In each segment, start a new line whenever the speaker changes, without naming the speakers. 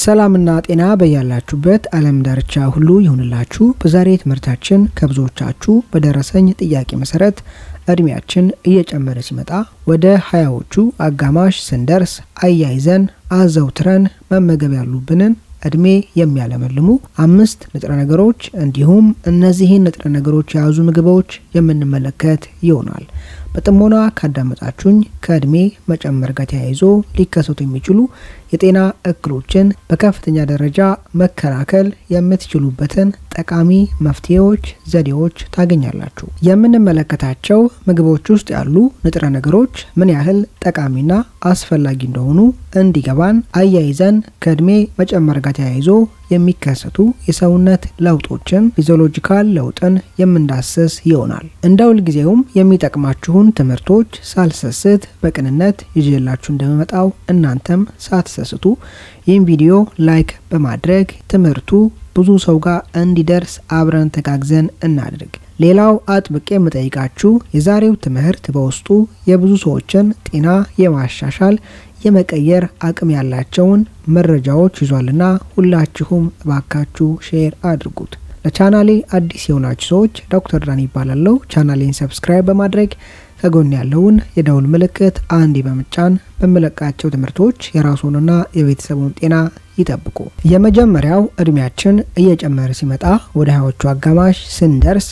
ሰላምና ጤና በያላችሁበት ዓለም ዳርቻ ሁሉ ይሁንላችሁ። በዛሬ ትምህርታችን ከብዙዎቻችሁ በደረሰኝ ጥያቄ መሰረት እድሜያችን እየጨመረ ሲመጣ ወደ ሀያዎቹ አጋማሽ ስንደርስ አያይዘን አዘውትረን መመገብ ያሉብንን እድሜ የሚያለመልሙ አምስት ንጥረ ነገሮች እንዲሁም እነዚህን ንጥረ ነገሮች የያዙ ምግቦች የምንመለከት ይሆናል። በጥሞና ካዳመጣችሁኝ ከእድሜ መጨመር ጋር ተያይዞ ሊከሰቱ የሚችሉ የጤና እክሎችን በከፍተኛ ደረጃ መከላከል የምትችሉበትን ጠቃሚ መፍትሄዎች፣ ዘዴዎች ታገኛላችሁ። የምንመለከታቸው ምግቦች ውስጥ ያሉ ንጥረ ነገሮች ምን ያህል ጠቃሚና አስፈላጊ እንደሆኑ እንዲገባን አያይዘን ከእድሜ መጨመር ጋር ተያይዞ የሚከሰቱ የሰውነት ለውጦችን ፊዚዮሎጂካል ለውጥን የምንዳስስ ይሆናል። እንደ ሁልጊዜውም የሚጠቅማችሁን ትምህርቶች ሳልሰስት በቅንነት ይዤላችሁ እንደምመጣው እናንተም ሳትሰስቱ ይህን ቪዲዮ ላይክ በማድረግ ትምህርቱ ብዙ ሰው ጋር እንዲደርስ አብረን ተጋግዘን እናድርግ። ሌላው አጥብቄ የምጠይቃችሁ የዛሬው ትምህርት በውስጡ የብዙ ሰዎችን ጤና የማሻሻል የመቀየር አቅም ያላቸውን መረጃዎች ይዟልና ሁላችሁም እባካችሁ ሼር አድርጉት። ለቻናሌ አዲስ የሆናችሁ ሰዎች ዶክተር ዳን ይባላለሁ። ቻናሌን ሰብስክራይብ በማድረግ ከጎን ያለውን የደውል ምልክት አንዴ በመጫን በምለቃቸው ትምህርቶች የራሱንና የቤተሰቡን ጤና ይጠብቁ። የመጀመሪያው እድሜያችን እየጨመረ ሲመጣ ወደ ሀያዎቹ አጋማሽ ስንደርስ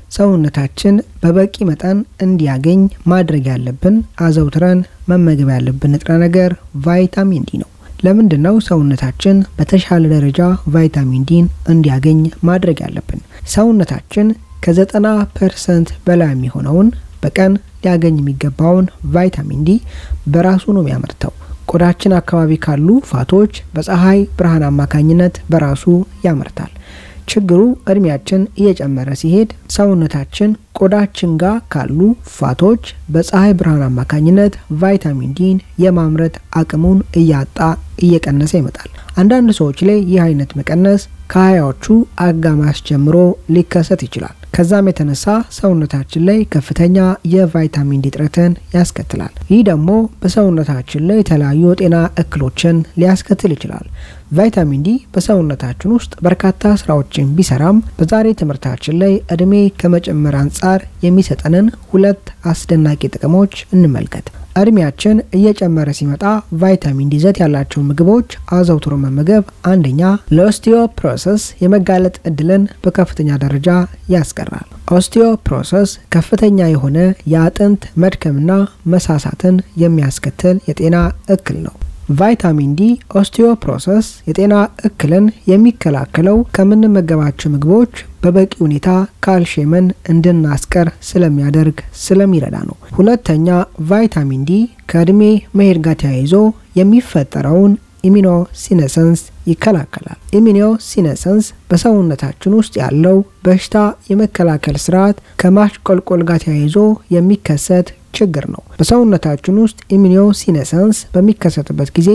ሰውነታችን በበቂ መጠን እንዲያገኝ ማድረግ ያለብን አዘውትረን መመገብ ያለብን ንጥረ ነገር ቫይታሚን ዲ ነው። ለምንድን ነው ሰውነታችን በተሻለ ደረጃ ቫይታሚን ዲን እንዲያገኝ ማድረግ ያለብን? ሰውነታችን ከዘጠና ፐርሰንት በላይ የሚሆነውን በቀን ሊያገኝ የሚገባውን ቫይታሚን ዲ በራሱ ነው የሚያመርተው። ቆዳችን አካባቢ ካሉ ፋቶች በፀሐይ ብርሃን አማካኝነት በራሱ ያመርታል። ችግሩ እድሜያችን እየጨመረ ሲሄድ ሰውነታችን ቆዳችን ጋር ካሉ ፋቶች በፀሐይ ብርሃን አማካኝነት ቫይታሚን ዲን የማምረት አቅሙን እያጣ እየቀነሰ ይመጣል። አንዳንድ ሰዎች ላይ ይህ አይነት መቀነስ ከሀያዎቹ አጋማሽ ጀምሮ ሊከሰት ይችላል። ከዛም የተነሳ ሰውነታችን ላይ ከፍተኛ የቫይታሚን ዲ እጥረትን ያስከትላል። ይህ ደግሞ በሰውነታችን ላይ የተለያዩ የጤና እክሎችን ሊያስከትል ይችላል። ቫይታሚን ዲ በሰውነታችን ውስጥ በርካታ ስራዎችን ቢሰራም በዛሬ ትምህርታችን ላይ እድሜ ከመጨመር አንጻር የሚሰጠንን ሁለት አስደናቂ ጥቅሞች እንመልከት። እድሜያችን እየጨመረ ሲመጣ ቫይታሚን ዲ ይዘት ያላቸው ምግቦች አዘውትሮ መመገብ አንደኛ ለኦስቲዮፕሮሰስ የመጋለጥ እድልን በከፍተኛ ደረጃ ያስቀራል። ኦስቲዮፕሮሰስ ከፍተኛ የሆነ የአጥንት መድከምና መሳሳትን የሚያስከትል የጤና እክል ነው። ቫይታሚን ዲ ኦስቲዮፕሮሰስ የጤና እክልን የሚከላከለው ከምንመገባቸው ምግቦች በበቂ ሁኔታ ካልሽየምን እንድናስቀር ስለሚያደርግ ስለሚረዳ ነው። ሁለተኛ ቫይታሚን ዲ ከእድሜ መሄድ ጋር ተያይዞ የሚፈጠረውን ኢሚኖ ሲነሰንስ ይከላከላል። ኢሚኖ ሲነሰንስ በሰውነታችን ውስጥ ያለው በሽታ የመከላከል ስርዓት ከማሽቆልቆል ጋር ተያይዞ የሚከሰት ችግር ነው። በሰውነታችን ውስጥ ኢሚኖ ሲነሰንስ በሚከሰትበት ጊዜ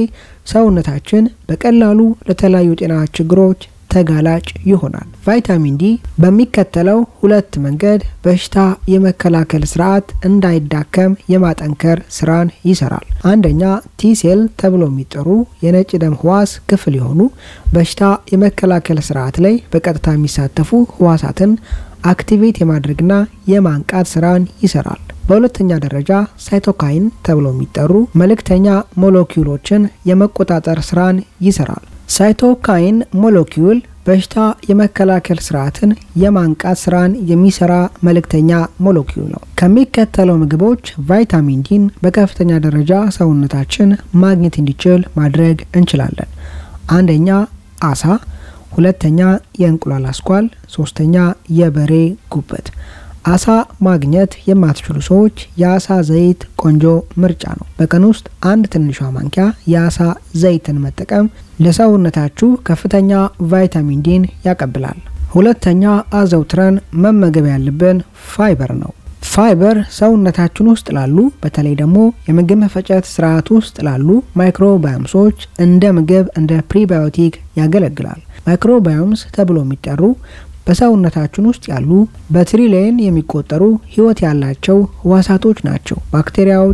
ሰውነታችን በቀላሉ ለተለያዩ ጤና ችግሮች ተጋላጭ ይሆናል። ቫይታሚን ዲ በሚከተለው ሁለት መንገድ በሽታ የመከላከል ስርዓት እንዳይዳከም የማጠንከር ስራን ይሰራል። አንደኛ ቲሴል ተብሎ የሚጠሩ የነጭ ደም ህዋስ ክፍል የሆኑ በሽታ የመከላከል ስርዓት ላይ በቀጥታ የሚሳተፉ ህዋሳትን አክቲቬት የማድረግና የማንቃት ስራን ይሰራል። በሁለተኛ ደረጃ ሳይቶካይን ተብሎ የሚጠሩ መልእክተኛ ሞለኪውሎችን የመቆጣጠር ስራን ይሰራል። ሳይቶካይን ሞለኪውል በሽታ የመከላከል ስርዓትን የማንቃት ስራን የሚሰራ መልእክተኛ ሞለኪውል ነው። ከሚከተለው ምግቦች ቫይታሚን ዲን በከፍተኛ ደረጃ ሰውነታችን ማግኘት እንዲችል ማድረግ እንችላለን። አንደኛ አሳ፣ ሁለተኛ የእንቁላል አስኳል፣ ሶስተኛ የበሬ ጉበት። አሳ ማግኘት የማትችሉ ሰዎች የአሳ ዘይት ቆንጆ ምርጫ ነው። በቀን ውስጥ አንድ ትንሿ ማንኪያ የአሳ ዘይትን መጠቀም ለሰውነታችሁ ከፍተኛ ቫይታሚን ዲን ያቀብላል። ሁለተኛ አዘውትረን መመገብ ያለብን ፋይበር ነው። ፋይበር ሰውነታችን ውስጥ ላሉ በተለይ ደግሞ የምግብ መፈጨት ስርዓት ውስጥ ላሉ ማይክሮባዮምሶች እንደ ምግብ እንደ ፕሪባዮቲክ ያገለግላል። ማይክሮባዮምስ ተብሎ የሚጠሩ በሰውነታችን ውስጥ ያሉ በትሪሊየን የሚቆጠሩ ህይወት ያላቸው ህዋሳቶች ናቸው። ባክቴሪያዎች፣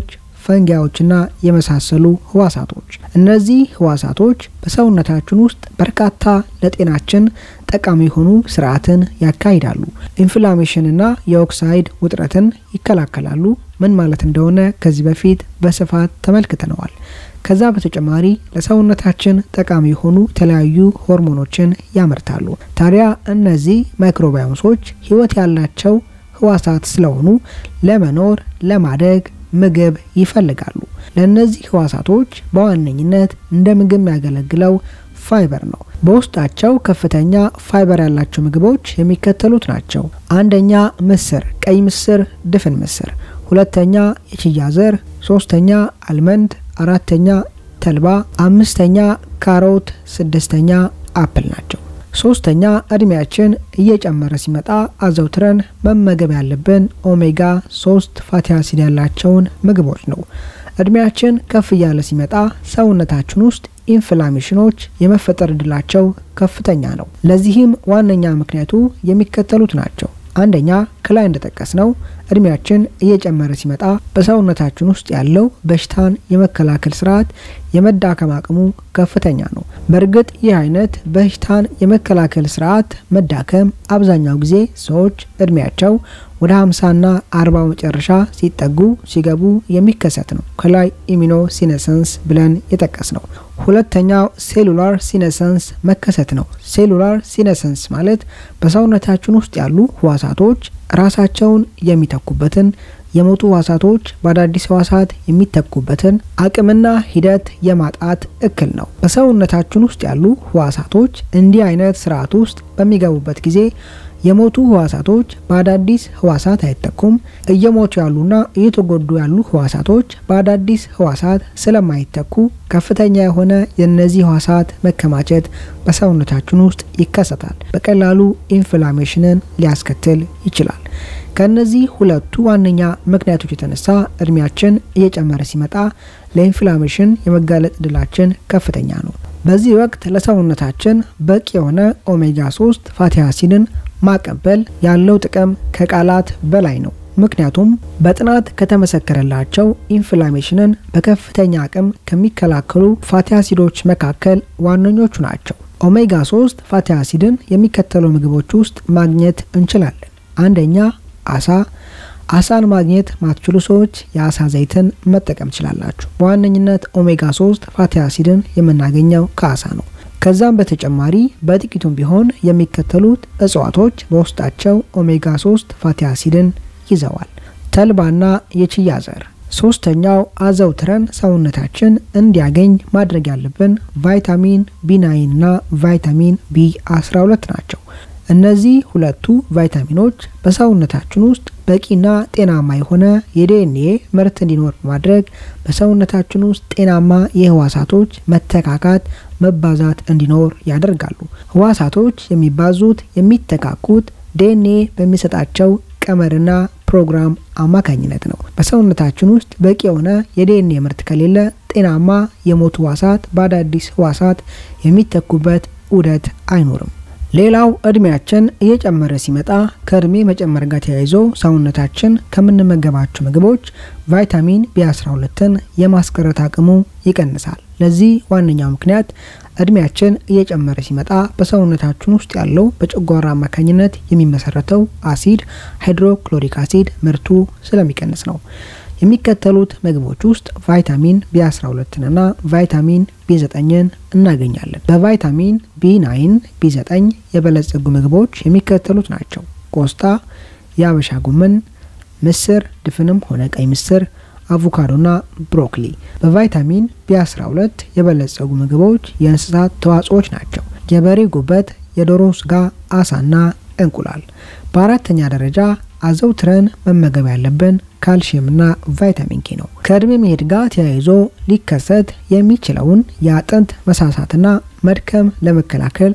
ፈንጊያዎችና የመሳሰሉ ህዋሳቶች። እነዚህ ህዋሳቶች በሰውነታችን ውስጥ በርካታ ለጤናችን ጠቃሚ የሆኑ ስርዓትን ያካሂዳሉ። ኢንፍላሜሽንና የኦክሳይድ ውጥረትን ይከላከላሉ። ምን ማለት እንደሆነ ከዚህ በፊት በስፋት ተመልክተነዋል። ከዛ በተጨማሪ ለሰውነታችን ጠቃሚ የሆኑ የተለያዩ ሆርሞኖችን ያመርታሉ። ታዲያ እነዚህ ማይክሮባዮምሶች ህይወት ያላቸው ህዋሳት ስለሆኑ ለመኖር ለማደግ ምግብ ይፈልጋሉ። ለእነዚህ ህዋሳቶች በዋነኝነት እንደ ምግብ የሚያገለግለው ፋይበር ነው። በውስጣቸው ከፍተኛ ፋይበር ያላቸው ምግቦች የሚከተሉት ናቸው። አንደኛ ምስር፣ ቀይ ምስር፣ ድፍን ምስር። ሁለተኛ የቺያ ዘር፣ ሶስተኛ አልመንድ፣ አራተኛ ተልባ፣ አምስተኛ ካሮት፣ ስድስተኛ አፕል ናቸው። ሶስተኛ እድሜያችን እየጨመረ ሲመጣ አዘውትረን መመገብ ያለብን ኦሜጋ ሶስት ፋቲ አሲድ ያላቸውን ምግቦች ነው። እድሜያችን ከፍ እያለ ሲመጣ ሰውነታችን ውስጥ ኢንፍላሜሽኖች የመፈጠር እድላቸው ከፍተኛ ነው። ለዚህም ዋነኛ ምክንያቱ የሚከተሉት ናቸው። አንደኛ ከላይ እንደጠቀስ ነው እድሜያችን እየጨመረ ሲመጣ በሰውነታችን ውስጥ ያለው በሽታን የመከላከል ስርዓት የመዳከም አቅሙ ከፍተኛ ነው። በእርግጥ ይህ አይነት በሽታን የመከላከል ስርዓት መዳከም አብዛኛው ጊዜ ሰዎች እድሜያቸው ወደ 50ና 40 መጨረሻ ሲጠጉ ሲገቡ የሚከሰት ነው። ከላይ ኢሚኖ ሲነሰንስ ብለን የጠቀስ ነው። ሁለተኛው ሴሉላር ሲነሰንስ መከሰት ነው። ሴሉላር ሲነሰንስ ማለት በሰውነታችን ውስጥ ያሉ ህዋሳቶች ራሳቸውን የሚተኩበትን የሞቱ ህዋሳቶች በአዳዲስ ህዋሳት የሚተኩበትን አቅምና ሂደት የማጣት እክል ነው። በሰውነታችን ውስጥ ያሉ ህዋሳቶች እንዲህ አይነት ስርዓት ውስጥ በሚገቡበት ጊዜ የሞቱ ህዋሳቶች በአዳዲስ ህዋሳት አይተኩም። እየሞቱ ያሉና እየተጎዱ ያሉ ህዋሳቶች በአዳዲስ ህዋሳት ስለማይተኩ ከፍተኛ የሆነ የእነዚህ ህዋሳት መከማቸት በሰውነታችን ውስጥ ይከሰታል። በቀላሉ ኢንፍላሜሽንን ሊያስከትል ይችላል። ከእነዚህ ሁለቱ ዋነኛ ምክንያቶች የተነሳ እድሜያችን እየጨመረ ሲመጣ ለኢንፍላሜሽን የመጋለጥ እድላችን ከፍተኛ ነው። በዚህ ወቅት ለሰውነታችን በቂ የሆነ ኦሜጋ 3 ፋቲ አሲድን ማቀበል ያለው ጥቅም ከቃላት በላይ ነው። ምክንያቱም በጥናት ከተመሰከረላቸው ኢንፍላሜሽንን በከፍተኛ አቅም ከሚከላከሉ ፋቲ አሲዶች መካከል ዋነኞቹ ናቸው። ኦሜጋ 3 ፋቲ አሲድን የሚከተሉ ምግቦች ውስጥ ማግኘት እንችላለን። አንደኛ አሳ። አሳን ማግኘት ማትችሉ ሰዎች የአሳ ዘይትን መጠቀም ትችላላችሁ። በዋነኝነት ኦሜጋ 3 ፋቲ አሲድን የምናገኘው ከአሳ ነው። ከዛም በተጨማሪ በጥቂቱም ቢሆን የሚከተሉት እጽዋቶች በውስጣቸው ኦሜጋ 3 ፋቲ አሲድን ይዘዋል። ተልባና የቺያ ዘር። ሶስተኛው አዘውትረን ሰውነታችን እንዲያገኝ ማድረግ ያለብን ቫይታሚን ቢ9 እና ቫይታሚን ቢ12 ናቸው። እነዚህ ሁለቱ ቫይታሚኖች በሰውነታችን ውስጥ በቂና ጤናማ የሆነ የዲኤንኤ ምርት እንዲኖር በማድረግ በሰውነታችን ውስጥ ጤናማ የህዋሳቶች መተካካት መባዛት እንዲኖር ያደርጋሉ። ህዋሳቶች የሚባዙት የሚተካኩት ዲኤንኤ በሚሰጣቸው ቀመርና ፕሮግራም አማካኝነት ነው። በሰውነታችን ውስጥ በቂ የሆነ የዲኤንኤ ምርት ከሌለ ጤናማ የሞቱ ህዋሳት በአዳዲስ ህዋሳት የሚተኩበት ዑደት አይኖርም። ሌላው እድሜያችን እየጨመረ ሲመጣ ከእድሜ መጨመር ጋር ተያይዞ ሰውነታችን ከምንመገባቸው ምግቦች ቫይታሚን ቢ12ን የማስቀረት አቅሙ ይቀንሳል። ለዚህ ዋነኛው ምክንያት እድሜያችን እየጨመረ ሲመጣ በሰውነታችን ውስጥ ያለው በጨጓራ አማካኝነት የሚመሰረተው አሲድ ሃይድሮክሎሪክ አሲድ ምርቱ ስለሚቀንስ ነው። የሚከተሉት ምግቦች ውስጥ ቫይታሚን ቢ12 እና ቫይታሚን ቢ9ን እናገኛለን። በቫይታሚን ቢ9፣ ቢ9 የበለጸጉ ምግቦች የሚከተሉት ናቸው። ቆስጣ፣ የአበሻ ጎመን፣ ምስር ድፍንም ሆነ ቀይ ምስር፣ አቮካዶና ብሮኮሊ። በቫይታሚን ቢ12 የበለጸጉ ምግቦች የእንስሳት ተዋጽኦች ናቸው። የበሬ ጉበት፣ የዶሮ ስጋ፣ አሳና እንቁላል። በአራተኛ ደረጃ አዘውትረን መመገብ ያለብን ካልሽየምና ቫይታሚን ኬ ነው። ከእድሜ መሄድ ጋር ተያይዞ ሊከሰት የሚችለውን የአጥንት መሳሳትና መድከም ለመከላከል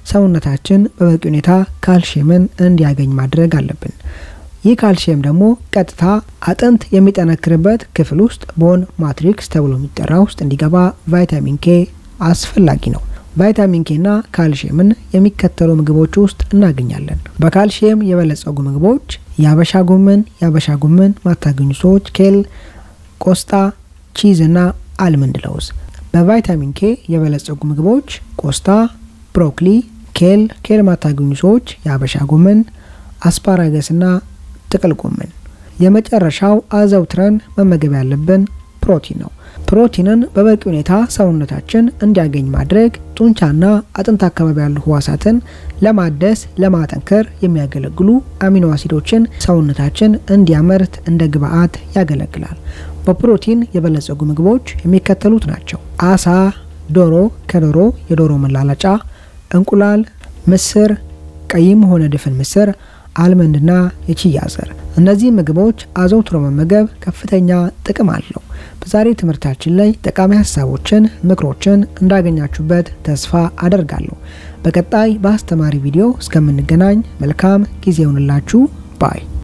ሰውነታችን በበቂ ሁኔታ ካልሽየምን እንዲያገኝ ማድረግ አለብን። ይህ ካልሽየም ደግሞ ቀጥታ አጥንት የሚጠነክርበት ክፍል ውስጥ ቦን ማትሪክስ ተብሎ የሚጠራ ውስጥ እንዲገባ ቫይታሚን ኬ አስፈላጊ ነው። ቫይታሚን ኬና ካልሽየምን የሚከተሉ ምግቦች ውስጥ እናገኛለን። በካልሽየም የበለጸጉ ምግቦች የአበሻ ጎመን፣ የአበሻ ጎመን ማታገኙ ሰዎች ኬል፣ ቆስጣ፣ ቺዝ እና አልመንድ ለውዝ። በቫይታሚን ኬ የበለጸጉ ምግቦች ቆስጣ፣ ብሮኮሊ፣ ኬል፣ ኬል ማታገኙ ሰዎች የአበሻ ጎመን፣ አስፓራገስ እና ጥቅል ጎመን። የመጨረሻው አዘውትረን መመገብ ያለብን ፕሮቲን ነው። ፕሮቲንን በበቂ ሁኔታ ሰውነታችን እንዲያገኝ ማድረግ ጡንቻና አጥንት አካባቢ ያሉ ህዋሳትን ለማደስ ለማጠንከር የሚያገለግሉ አሚኖ አሲዶችን ሰውነታችን እንዲያመርት እንደ ግብአት ያገለግላል። በፕሮቲን የበለጸጉ ምግቦች የሚከተሉት ናቸው። አሳ፣ ዶሮ፣ ከዶሮ የዶሮ መላላጫ፣ እንቁላል፣ ምስር፣ ቀይም ሆነ ድፍን ምስር አልመንድና የቺያ ዘር። እነዚህ ምግቦች አዘውትሮ መመገብ ከፍተኛ ጥቅም አለው። በዛሬ ትምህርታችን ላይ ጠቃሚ ሀሳቦችን፣ ምክሮችን እንዳገኛችሁበት ተስፋ አደርጋለሁ። በቀጣይ በአስተማሪ ቪዲዮ እስከምንገናኝ መልካም ጊዜ ይሁንላችሁ ባይ